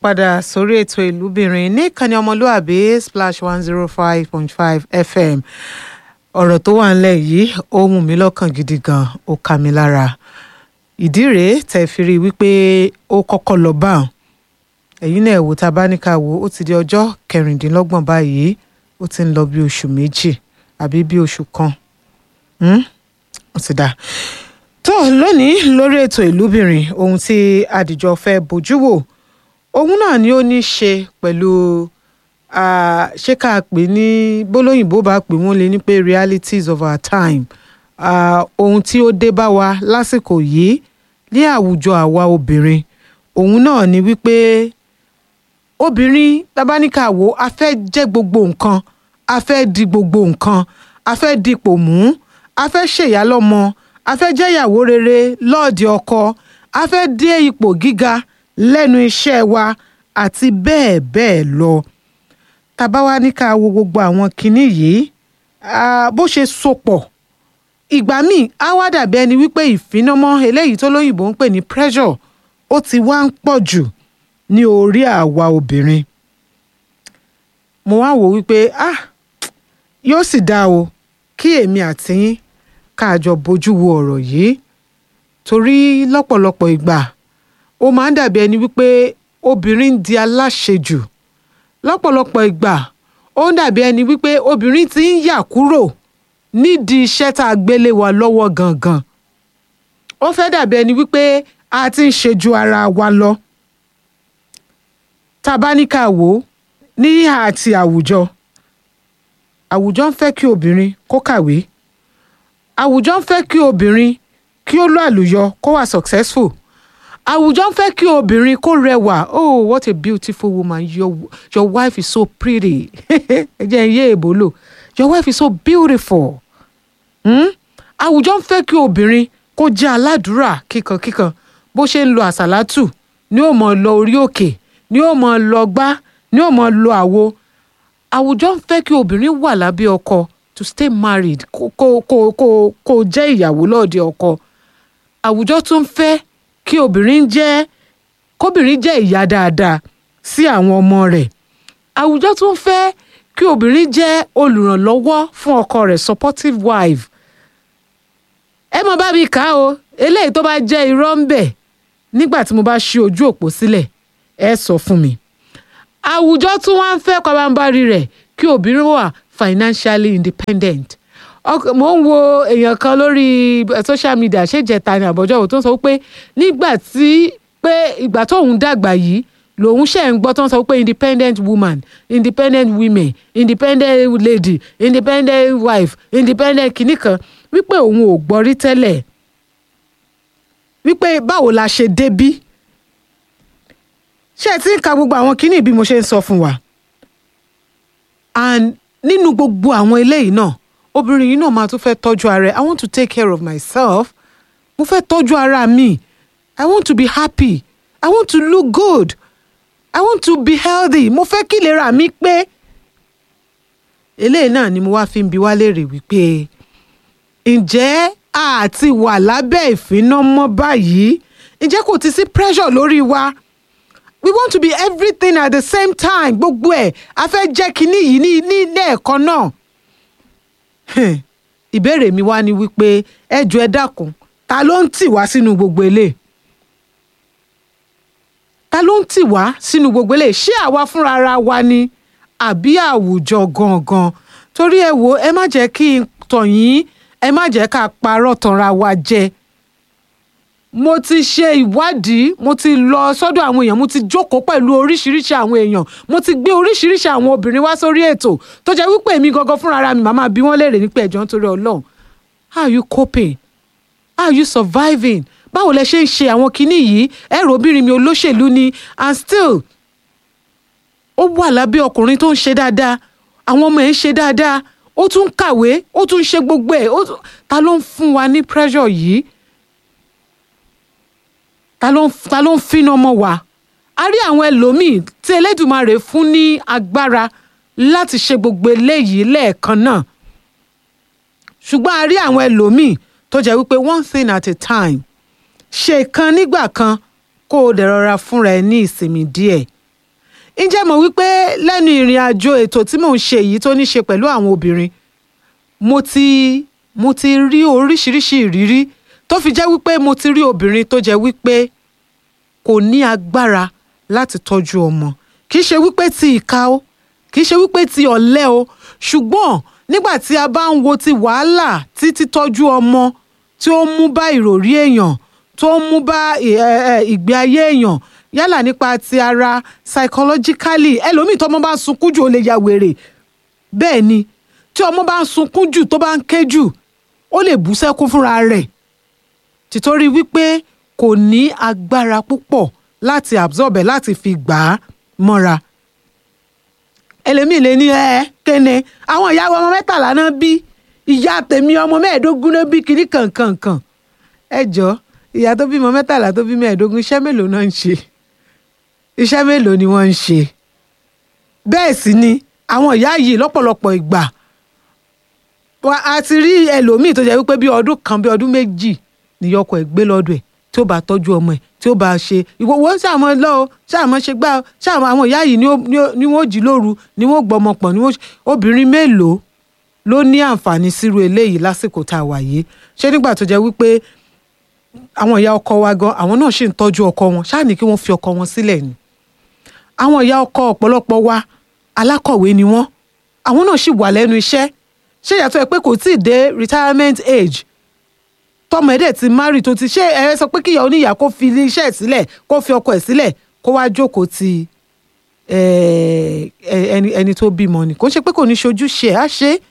padà sórí ètò ìlúbìnrin ní ìkànnì ọmọlúàbí splash one zero five point five fm ọ̀rọ̀ tó wà ńlẹ̀ yìí ó mú mi lọ́kàn gidi gan ó ká mi lára ìdí rèé tẹ̀ fi rí i wípé ó kọ́kọ́ lọ bá òun ẹ̀yin náà wò tá a bá ní ká wò ó ti di ọjọ́ kẹrìndínlọ́gbọ̀n báyìí ó ti ń lọ bí oṣù méjì àbí bí oṣù kan ó ti dá tó lónìí lórí ètò ìlúbìnrin ohun tí àdìjọ fẹ́ bójú wò ohun náà ni ó ní í ṣe pẹ̀lú ṣé ká pè ní bólóyìnbó bá pè wọ́n lé ní pé realities of our time uh, ohun tí ó dé bá wa lásìkò yìí ní àwùjọ àwa obìnrin òun náà ni wípé obìnrin tabaníkàwò a fẹ́ jẹ́ gbogbo nǹkan a fẹ́ di gbogbo nǹkan a fẹ́ dipò mú a fẹ́ ṣèyálọ́mọ a fẹ́ jẹ́yàwó rere lọ́ọ̀dì ọkọ a fẹ́ dé ipò gíga lẹ́nu iṣẹ́ wa àti bẹ́ẹ̀ bẹ́ẹ̀ lọ tàbá wa ní ká wo gbogbo àwọn kinní yìí bó ṣe sopọ̀ ìgbà míì á wá dàbí ẹni wípé ìfinamọ́ eléyìí tó lóyìnbó ń pè ní pressure ó ti wá ń pọ̀ jù ní orí àwa obìnrin mo wá wò wípé ah yóò sì dáa o kí èmi àti yín káàjọ bójú wo ọ̀rọ̀ yìí torí lọ́pọ̀lọpọ̀ ìgbà ó máa ń dàbí ẹni wípé obìnrin ń di aláṣejù lọ́pọ̀lọpọ̀ ìgbà ó ń dàbí ẹni wípé obìnrin ti ń yà kúrò nídìí iṣẹ́ tá a gbélé wa lọ́wọ́ gangan ó fẹ́ dàbí ẹni wípé a ti ń ṣe ju ara wa lọ tá a bá ní ká wò ó ní àti àwùjọ àwùjọ ń fẹ́ kí obìnrin kó kàwé àwùjọ ń fẹ́ kí obìnrin kí ó lọ àlùyọ kó wà successful àwùjọ ń fẹ́ kí obìnrin kó rẹwà oh what a beautiful woman your, your wife is so pretty ẹ jẹ́ iye èbó lò your wife is so beautiful àwùjọ ń fẹ́ kí obìnrin kó jẹ́ aládùúrà kíkankíkan bó ṣe ń lo àsálátù ni ó mọ̀ lọ orí òkè ni ó mọ̀ lọ gbá ni ó mọ̀ lọ àwo àwùjọ ń fẹ́ kí obìnrin wà lábẹ́ ọkọ to stay married kó kó kó kó kó jẹ́ ìyàwó lọ́ọ̀dẹ ọkọ àwùjọ tún fẹ́ kí obìnrin jẹ́ kóbìnrin jẹ́ ìyá dáadáa sí àwọn ọmọ rẹ̀ àwùjọ tún fẹ́ kí obìnrin jẹ́ olùrànlọ́wọ́ fún ọkọ rẹ̀ supportive wife ẹ mọ bá mi kà á o eléyìí tó bá jẹ́ irọ́ ń bẹ̀ nígbà tí mo bá ṣí ojú òpó sílẹ̀ ẹ sọ fún mi àwùjọ tún wá ń fẹ́ pabambarì rẹ̀ kí obìnrin wà financially independent mo ń wo èèyàn kan lórí social media ṣèjẹta ní àbọ̀jọ́ òun tó ń sọ pé nígbà tí pé ìgbà tóun dàgbà yìí lòun ṣe ń gbọ́ tó ń sọ pé independent woman independent women independent lady independent wife independent kìnnì kan wípé òun ò gbọ́ rí tẹ́lẹ̀ wípé báwo la ṣe débí ṣé ẹ ti ń ka gbogbo àwọn kìnnì bí mo ṣe ń sọ fún wa and nínú gbogbo àwọn eléyìí náà obìnrin yìí náà máa tún fẹ́ tọ́jú ara ẹ̀ i want to take care of myself mo fẹ́ tọ́jú ara mi i want to be happy i want to look good i want to be healthy mo fẹ́ kí ìlera mi pé eléyìí náà ni mo wá fi ń bi wá léèrè wípé ǹjẹ́ àti wà lábẹ́ ìfinamọ́ báyìí ǹjẹ́ kò ti sí pressure lórí wa we want to be everything at the same time gbogbo ẹ̀ a fẹ́ jẹ́ kínní yìí ní ní lẹ́ẹ̀kan náà ìbéèrè mi wá ni wípé ẹ jọ̀ọ́ ẹ dákun ta ló ń tì wá sínú gbogbo eléyìí ta ló ń tì wá sínú gbogbo eléyìí ṣé àwa fúnra ara wa ni àbí àwùjọ gangan torí ẹ wo ẹ má jẹ́ kí n tàn yín ẹ má jẹ́ ká parọ́ tanra wa jẹ mo ti ṣe ìwádìí mo ti lọ sọ́dọ̀ àwọn èèyàn mo ti jókòó pẹ̀lú oríṣiríṣi àwọn èèyàn mo ti gbé oríṣiríṣi àwọn obìnrin wá sórí ètò tó jẹ́ wípé èmi gangan fúnra ara mi màmá bí wọ́n léèrè nípa ẹ̀jọ̀ nítorí ọlọ́run how are you coping how are you surviving báwo lẹ ṣe ń ṣe àwọn kinní yìí ẹ̀rọ obìnrin mi olóṣèlú ni and still ó wà lábẹ́ ọkùnrin tó ń ṣe dáadáa àwọn ọmọ ẹ̀ ń ṣe dáadáa ó tún kàwé ó tún ṣe gbogbo ẹ̀ ta ló ń fún wa ní pressure yìí ta ló ń ta ló ń fínà ọmọ wa a rí àwọn ẹlòmíì tí Elédùmarè fún ní agbára láti ṣe gbogbo eléyìí lẹ́ẹ̀kan náà ṣùgbọ́n a rí àwọn ẹlòmíì tó jẹ́ wípé one thing at a time ṣe kan nígbà kan kó o dẹ̀ rọra fúnra ẹ ní ìsinmi díẹ̀ ǹjẹ́ mọ̀ wípé lẹ́nu ìrìn àjò ètò tí mò ń ṣe yìí tó ní ṣe pẹ̀lú àwọn obìnrin mo ti mo ti rí oríṣiríṣi ìrírí tó fi jẹ́ wípé mo ti rí obìnrin tó jẹ́ wípé kò ní agbára láti tọ́jú ọmọ kì í ṣe wípé ti ìka o kì í ṣe wípé ti ọ̀lẹ o ṣùgbọ́n nígbà tí a bá ń wo ti wàhálà tí títọ́jú ọmọ tí ó ń mú bá ìròrí èèyàn tó ń mú bá ì- ẹ- ẹ, ìgbé ayé èèyàn yálà nípa ti ara psychologically ẹlòmíì tọ́mọ bá ń sunkún jù ó lè ya wèrè bẹ́ẹ̀ ni tí ọmọ bá ń sunkún jù tó bá ń ké jù ó lè bú sẹ́kún fúnra rẹ̀ tìtorí wípé kò ní agbára púpọ̀ láti absorb ẹ̀ láti fi gbà á mọ́ra ẹlẹ́mìí lè ní ẹ kéne àwọn ìyàwó ọmọ mẹ́tàlá náà bí ìyá tèmi ọmọ mẹ́ẹ̀ẹ́dógún náà bí kiri kankankan ẹ jọ ìyá tó bímọ mẹ́tàlá tó bí mẹ́ẹ̀ẹ́dógún iṣẹ́ mélòó náà ń ṣe iṣẹ́ mélòó ni wọ́n ń ṣe bẹ́ẹ̀ sì ni àwọn ìyá yìí lọ́pọ̀lọpọ̀ ìgbà wa a ti rí ẹlòmíì tó jẹ́ wípé bí ọdún kan bí ọdún méjì níyọkọ ẹ̀ gbé lọ́dọ̀ ẹ̀ tí ó bá tọ́jú ọmọ ẹ̀ tí ó bá ṣe ìwòwò ṣàmọ́ lọ o ṣàmọ́ ṣe gbá o ṣàmọ́ àwọn ìyá yìí ni ó- ni ó- ni wọ́n jí lóru ni wọ́n gbọ́mọ pọ̀ ni wọ́n obìnrin mélòó ló ní àǹfààní sírú eléyìí lásìkò tá a wà yìí ṣé nígbà tó jẹ́ wípé àwọn ìyá ọkọ wa gan àwọn náà ṣì ń tọ́jú ọkọ wọn ṣáà ní kí wọ́n fi ọkọ wọn sílẹ̀ ni àwọn ìyá ọkọ ọ̀pọ̀lọpọ̀ wa alákọ̀wé ni wọ́n àwọn náà ṣì wà lẹ́nu iṣẹ́ ṣé ìyàtọ̀ ẹ pé kò tíì dé retirement age tọmọ ẹ dẹ̀ ti marry tó ti ṣe ẹ sọ pé kíyà oníyà kó fi ilé iṣẹ́ ẹ̀ sílẹ̀ kó fi ọkọ ẹ̀ sílẹ̀ kó wá jókòó ti eh, eh, ẹni ẹni tó bímọ ni kò ń ṣe pé kò ní ṣojú ṣe ẹ̀ á ṣe é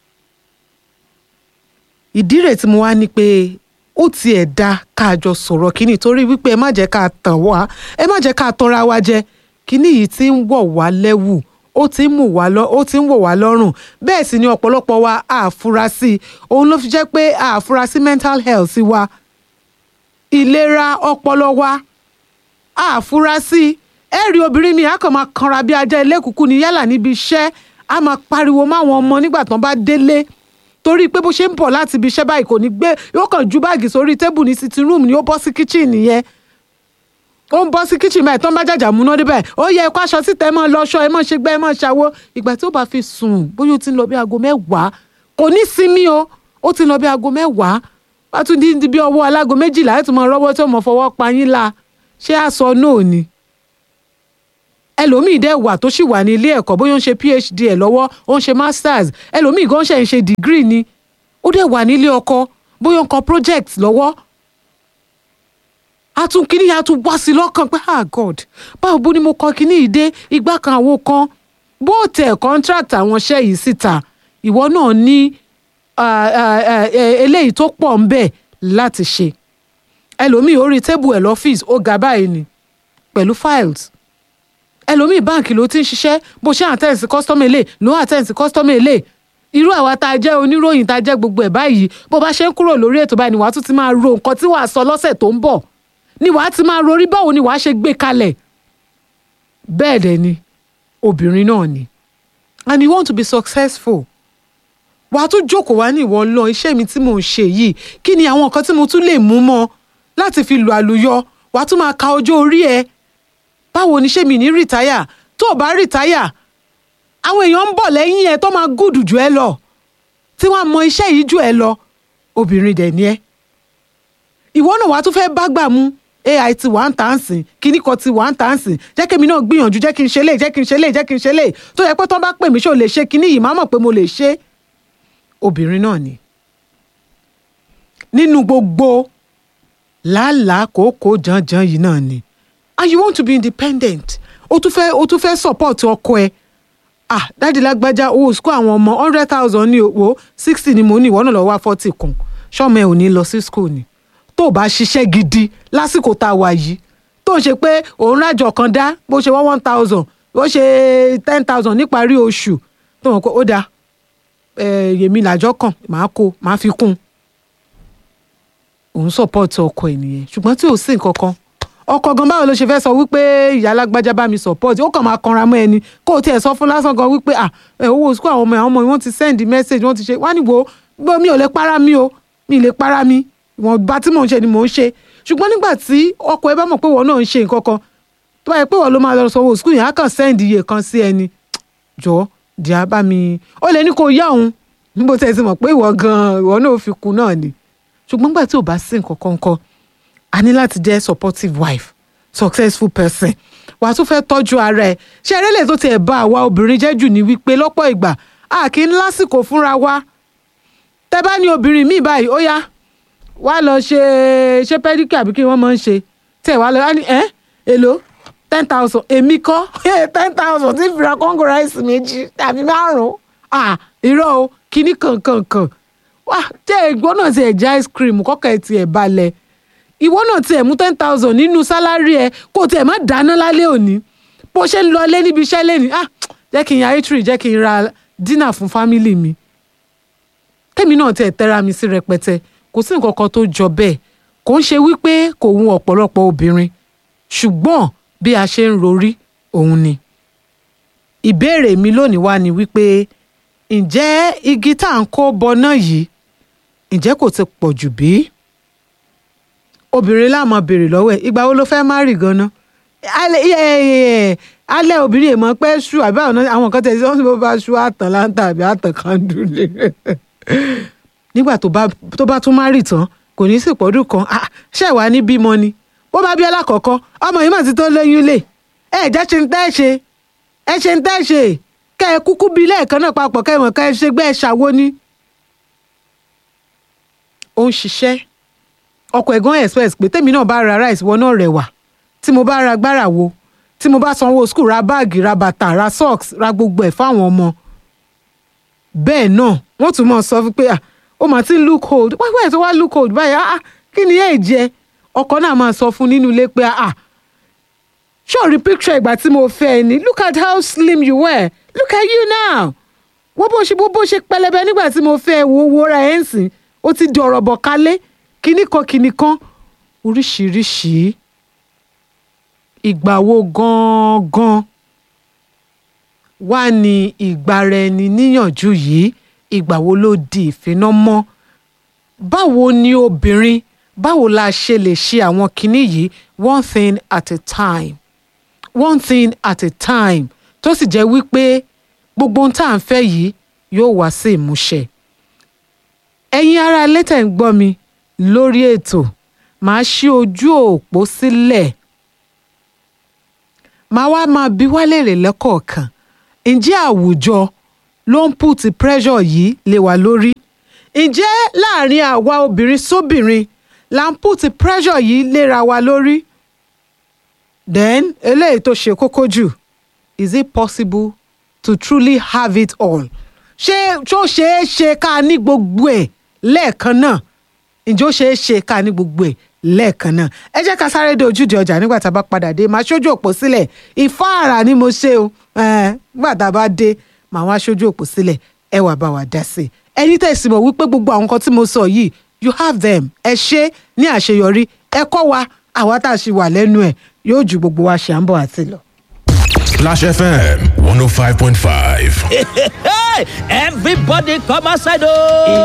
ìdí rẹ̀ tí mo wá ní pé ó tiẹ̀ da ká jọ sọ̀rọ̀ kínní torí wípé ẹ má jẹ́ ká tàn wá ẹ má jẹ́ ká tanra wa jẹ kínní yìí ti ń wọ̀ wá lẹ́wù ó ti ń mú wá lọ ó ti ń wọ̀ wá lọ́rùn bẹ́ẹ̀ sì ni ọ̀pọ̀lọpọ̀ wa àfurasí òun ló fi jẹ́ pé àfurasí mental health wa ìlera ọpọlọ wa àfurasí ẹ rí obìnrin mi a kàn máa kanra bí ajá ẹlẹ́kùkù ní yálà níbi iṣẹ́ a máa pariwo máwọn ọmọ nígbà tán bá délé torí pé bó ṣe ń bọ̀ láti ibi iṣẹ́ báyìí kò ní gbé yóò kàn ju báàgì sórí tébù ní sitting room ni ó bọ́ sí kitchen nìyẹn ó ń bọ́ sí kitchen báyìí tán bá jàjà múná dé báyìí ó yẹ ẹ̀kọ́ aṣọ síta ẹ máa lọ ṣọ ẹ máa ṣe gbẹ́ ẹ máa ṣàwo ìgbà tí ó bá fi sùn bóyá ó ti ń lọ bí aago mẹ́wàá kò ní sinmi o ó ti ń lọ bí aago mẹ́wàá wá tún di bí ọwọ́ alágo méjìlá ẹ̀ tún mọ rọ́wọ́ tó mọ fọwọ́ pa yín la ṣé àṣọ náà ni ẹlòmíì dẹ̀ wà tó sì wà ní ilé ẹ̀kọ́ bóyá ó ń ṣe phd ẹ̀ lọ́wọ́ ó ń ṣe masters ẹlòmíì gan ṣe ń ṣe degree ni ó dẹ̀ wà nílé ọkọ bóyá ó ń kọ project lọ́wọ́ a tún kíní a tún wá sí lọ́kàn pé ah god báwo bó ni mo kọ kíní yìí dé igbá kan àwo kan bó tẹ̀ contract àwọn iṣẹ́ yìí síta ìwọ náà ní ah, ah, ah, eh, eléyìí tó pọ̀ ń bẹ̀ láti ṣe ẹlòmíì orí tébù ẹ̀ lọ́fíìsì ó ga báyìí ni pẹ̀lú files ẹlòmíì báǹkì ló ti ń ṣiṣẹ́ bó ṣe àtẹ̀sí kọ́sítọ́mù èlé ló àtẹ̀sí kọ́sítọ́mù èlé irú àwa tá a jẹ́ oníròyìn tá a jẹ́ gbogbo ẹ̀ báyìí bó bá ṣe ń kúrò lórí ètò báyìí ni wàá tún ti máa ro nǹkan tí wàá sọ lọ́sẹ̀ tó ń bọ̀ ni wàá ti máa rorí báwo ni wàá ṣe gbé kalẹ̀ bẹ́ẹ̀ dẹ̀ ni obìnrin náà ni and you want to be successful wàá tún jókòó wá ní ìwọ lọ iṣẹ́ mi tí mò ń ṣe yìí kí ni àwọn nǹkan tí mo tún lè mú mọ́ láti fi lu àlùyọ wàá tún máa ka ọjọ́ orí ẹ báwo ni ṣé mi ní rìtáyà tó o bá rìtáyà àwọn èèyàn ń bọ̀ lẹ́yìn ẹ tó máa gùdù jù ẹ lọ tí wọ́n á mọ iṣẹ́ yìí jù ẹ lọ obìnrin dẹ̀ ni ẹ ìwọ náà wàá tún fẹ́ bá gbà mú ai ti wà ń tà ń sìn kíní kan ti wà ń tà ń sìn jẹ́ kí èmi náà gbìyànjú jẹ́ kí n ṣe lè jẹ́ kí n ṣe lè jẹ́ kí n ṣe lè tó yẹ pé tó bá pè mí ṣé o lè ṣe kíní yìí má mọ̀ pé mo lè ṣe obìnrin náà ni nínú gbogbo làálàá kòókòó janjan yìí náà ni and you want to be independent o tún fẹ́ o tún fẹ́ support ọkọ ẹ ah dáàdi lágbájá owó school àwọn ọmọ hundred thousand ní owó sixty ni mo ní ìwọ náà lọ wá forty kún ṣọ́mọ ẹ ò ní lọ sí school ni tó o bá ṣiṣẹ́ gidi lásìkò tá a wà yìí tó ń ṣe pé òun rájọ kan dá bó ṣe wọ́n one thousand bó ṣe ten thousand níparí oṣù tó mọ̀ pé ó dáa yèmí làjọ kàn máa kó máa fi kún òun support ọkọ ẹ nìyẹn ṣùgbọ́n tí ò sí nǹkan kan ọkọ gan báwo ló ṣe fẹ́ sọ wípé ìyá alágbájá bá mi support ó kàn máa kanra mọ́ ẹni kó o tiẹ̀ sọ fún lásán gan wípé à ẹ owó sukú àwọn ọmọ àwọn ọmọ yìí wọ́n ti send message wọ́n ti ṣe wá níwò gbọ́ mi ò lè para mi o mi lè para mi ìwọ̀n bá tí mò ń ṣe ni mò ń ṣe ṣùgbọ́n nígbà tí ọkọ ẹ bá mọ̀ pé wọ́n náà ń ṣe nǹkan kan tó bá yẹ pé wọ́n ló máa lọ sanwó skul yẹn á kàn sẹ́ǹdì iye kan sí ẹni jọ díà bá mi ó lè ní kó yá òun níbo tẹ́ ẹ ti mọ̀ pé ìwọ gan-an ìwọ náà fi kú náà ni ṣùgbọ́n gbà tí ò bá sí nǹkan kan kọ́ a ní láti jẹ́ supportive wife successful person wà á tún fẹ́ tọ́jú ara ẹ̀ ṣé erélè tó tiẹ̀ bá àwa obìnrin jẹ́ jù ní wípé lọ́pọ̀ ìgbà a kì í lásìkò fúnra wa tẹ́ bá ní obìnrin míì báyìí ó yá wá lọ ṣe ṣe pẹ́díkì àbí kí wọ́n máa ń ṣe tẹ̀ wá lọ wá ní ẹ́ èlò ten thousand èmi kọ́ ten thousand tí fìrà kóńgò ráìsì méjì tàbí márùn-ún ah irọ́ o kíní kankankan wá jẹ́ ìgbọ́ náà ti ẹ̀ jẹ́ ice cream kọ́kọ́ ẹ̀ tiẹ̀ balẹ̀ ìwọ náà tiẹ̀ mú ten thousand nínú sálárì ẹ kó tiẹ̀ má dáná lálẹ́ òní bó ṣe ń lọ lé níbi iṣẹ́ lẹ́ni ah jẹ́ kí n ya eatery jẹ́ kí n ra dínà fún fámìlì mi tèmi náà tiẹ̀ tẹ́ra mi sí rẹpẹtẹ kò sí nǹkan kan tó jọ bẹ́ẹ̀ kò ń ṣe wípé kò wù ọ̀pọ̀lọpọ̀ obìnrin ṣùgbọ́n bí a ṣe ń rorí òun ni ìbéèrè mi lónìí wá ni wípé ǹjẹ́ igi tá à ń kó bọná yìí ǹjẹ́ kò ti pọ̀ jù bí? obìnrin láàmú béèrè lọ́wọ́ ẹ̀ ìgbà wo ló fẹ́ má rì gan-an alẹ́ obìnrin èèmọ̀ pẹ́ ṣú àbí àwọn kan tẹ̀sí wọ́n sì bó bá ṣú àtàn láǹtà àbí àtàn kan dúlé nígbà tó bá tún má rì tán kò ní sí ìpọ́dún kan ṣé wàá ní bímọ ni bó bá bí alákọ̀ọ́kọ́ ọmọ yìí mà ti tó lóyún lè ẹ jẹ́ ṣe ń tẹ́ ṣe ẹ ṣe ń tẹ́ ṣe kẹ́ ẹ kúkú bí lẹ́ẹ̀kan náà papọ̀ kẹ́ ẹ mọ̀ kẹ́ ẹ ṣe gbẹ́ ẹ ṣàwo ni. ó ń ṣiṣẹ́ ọkọ̀ ẹ̀gán express pé tèmi náà bá ra rice wọ náà rẹwà tí mo bá ra gbára wo tí mo bá sanwó school ra báàgì ra bàtà ra socks ra gbogbo ẹ̀ fáwọn ọmọ bẹ́ẹ̀ náà wọ́n tún mọ̀ sọ fún pé ó mà ti ń look old wáyé tó wá look old báyìí ah kí ni yéè jẹ ọkọ náà máa sọ fún nínú ilé pé ah ṣọ́ọ̀rì picture ìgbà tí mo fẹ́ ẹ ní look at how slim you were look at you now wọ́n bó ṣe bó ṣe pẹlẹbẹ nígbà tí mo fẹ́ ẹ wo owó ra ẹ̀ ń sìn ó ti di ọ̀rọ̀ bọ̀ kálé kinní kan kinní kan oríṣiríṣi ìgbà wo gan-an wá ní ìgbára ẹni níyànjú yìí ìgbà wo ló di ìfiná mọ́ báwo ni obìnrin báwo la ṣe lè ṣe àwọn kinní yìí one thing at a time one thing at a time tó sì jẹ́ wípé gbogbo ohun tá à ń fẹ́ yìí yóò wá sí ìmúṣẹ. ẹ̀yin ará létẹ̀ ń gbọ́ mi lórí ètò màá ṣí ojú òpó sílẹ̀ màá wá máa bi wá léèrè lẹ́kọ̀ọ̀kan ǹjẹ́ àwùjọ ló ń put pressure yìí lé wa lórí ǹjẹ́ láàrin àwa obìnrin sóbìnrin la ń put pressure yìí léra wa lórí then eléyìí tó ṣe kókó jù is it possible to truly have it all ṣé ṣó ṣeé ṣe ká ní gbogbo ẹ̀ lẹ́ẹ̀kan náà ǹjẹ́ ó ṣeé ṣe ká ní gbogbo ẹ̀ lẹ́ẹ̀kan náà ẹ jẹ́ ká sáré dé ojúde ọjà nígbà tá a bá padà dé máa ṣojú òpó sílẹ̀ ìfáàrà ni mo ṣe o nígbà tá a bá dé màá wá ṣojú òpó sílẹ̀ ẹ wà bá wa dá sí i ẹni tẹ̀sí mọ̀ wípé gbogbo àwọn nǹkan tí mo sọ yìí you have them ẹ ṣe ní àṣeyọrí ẹ kọ́ wa àwa tá a ṣì wà lẹ́nu ẹ̀ yóò ju gbogbo wa ṣe à ń bọ̀ àti lọ. Splash FM 105.5. Everybody come outside oh!